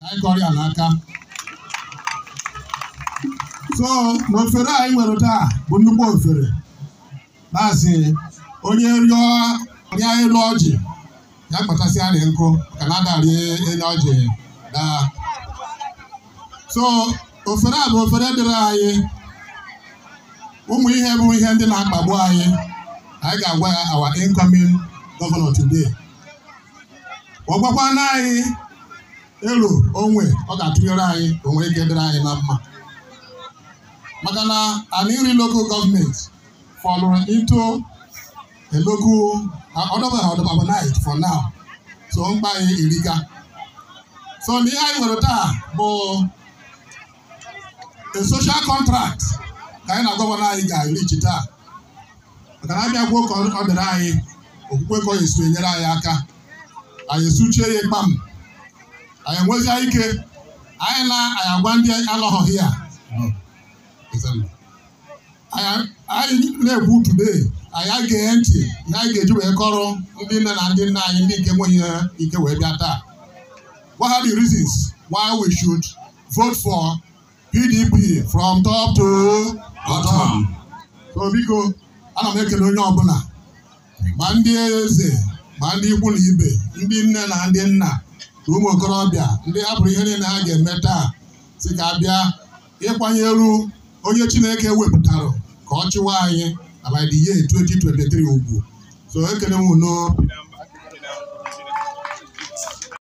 anyị kọrọ ya n'aka so n'ofere anyị nwere taa bụ nnukwu ofere na-asị onye rịọ rịa elu ọjị ya kpatasị anyị nkụ ka na adarị elu ọjị daa so ofere a bụ ofere dịrị anyị ụmụ ihe bụ ihe ndị na-akpagbu anyị anyị ga-agwa ya our incoming governor today ọ gwakwana anyị elu onwe ọ ga-atụnyere anyị onwe ike dịrị anyị na mma maka na Aniri local government fọlụrụ into a local ọdọbọnight for now so mkpa anyị erika so na ihe anyị nwere taa bụ a social contract ka anyị na gọvanọ anyị ga-erichi taa maka na abịa gwuo ka ọ dịrị anyị okwukwe ka ọ ga-esi enyere anyị aka anyị esuchie ya kpam anyị enwezie ike anyị na anyị agwa ndị alọghọghị ya anyị na-ekwu today anyị ga-eghe ntị ihe anyị ga-eji wee kọrọ ndị nne na ndị nna anyị ndị nke nweghị ike wee bịa taa what are the reasons why we should vote for PDP from top to bottom so biko ana m ekele onye ọbụla ma ndị eze ma ndị ikwu na ibe ndị nne na ndị nna na ụmụ okorobịa ndị hapụrụ ihe niile ha ga-eme taa si ka bịa ịkwanyeru onye Chineke wepụtara ka ọ chịwa anyị na by the year 2023 ugwu so ekele m unu